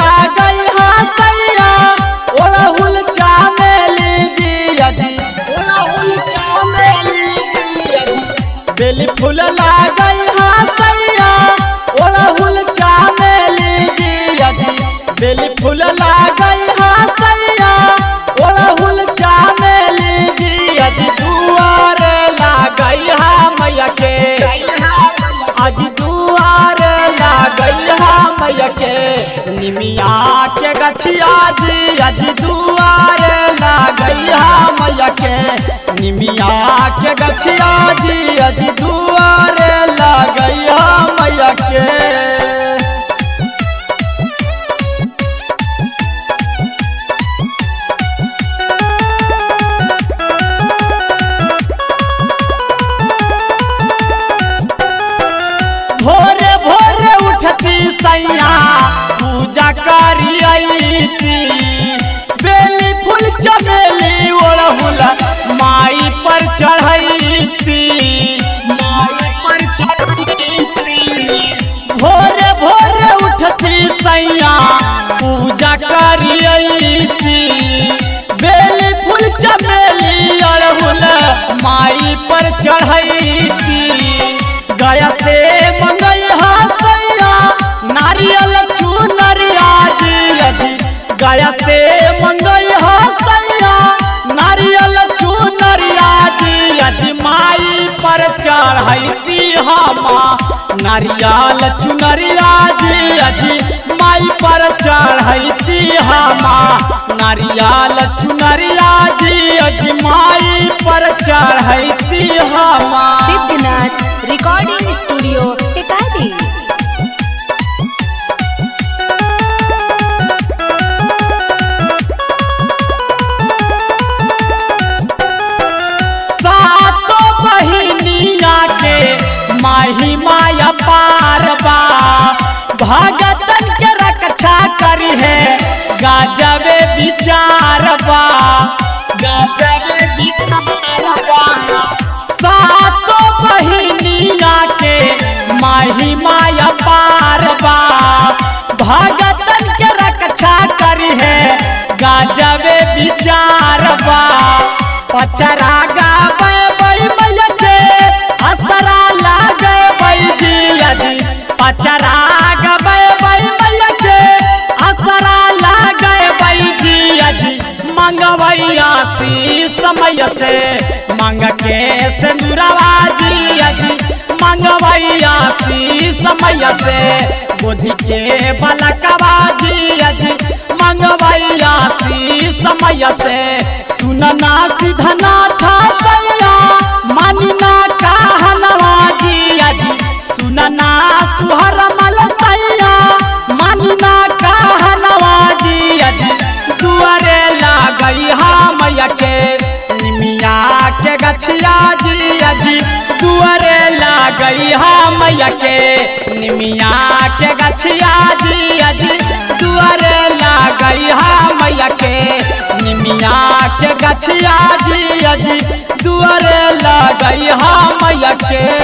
लागई हाँ सैया ओढ़हुल चामेली जिया जी ओढ़हुल चामेली जिया जी बेली फूल लागई हाँ सैया ओढ़हुल चामेली जिया जी बेली फूल लागई हाँ सैया ओढ़हुल चामेली जिया जी दुआर लागई हाँ मैया के आज दुआर लागई हाँ मैया के निमिया के गछिया जी आज दुआर लागई हाँ मैया के निमिया के गछिया जी आज दुआर लागई हाँ मैया के भोरे भोरे उठती सैया पूजा करी थी बेली फूल चमेली ओढ़हुल माई पर चढ़ई थी माई पर चढ़ई थी भोरे भोरे उठती सैया पूजा करी थी बेली फूल चमेली ओढ़हुल माई पर चढ़ई थी गया से मंगई हसैया नारियल चुनरिया जी गया से मंगई हसैया नारियल चुनरिया जी माई पर चढ़ैती हम नारियल चुनरिया जी माई पर चढ़ैती हम नारियल चुनरिया जी माई पर चढ़ैती हम सिद्धनाथ रिकॉर्डिंग स्टूडियो टिकारी सातो बहिनिया के माही माया पारबा भगतन के रक्षा करी है गाजबे विचारबा गाजबे विचारबा सातो बहिनिया के माही माया पारबा भगतन के रक्षा करी है गाजबे विचारबा पचरा गावे बई मैया के असरा लागे बई जिया जी पचरा गावे बई मैया के असरा लागे बई जिया जी मंगवैया सी समय से मंग के सिंदूरवा जिया जी मंगवैया सी समय से बुद्धि के बलकवा जिया जी मंगवैया सी समय से सुनना सीधना था सैया मानिना कहनवा जिया जी सुनना सुहर मल सैया मानिना कहनवा जिया जी दुआरे लागई हाँ मैया के निमिया के गछिया जिया जी दुआरे लागई हाँ मैया के निमिया के गछिया जिया जी दुआरे लागई हाँ मैया के निमिया के गछिया जिया जी दुआरे लगई हाँ मैया के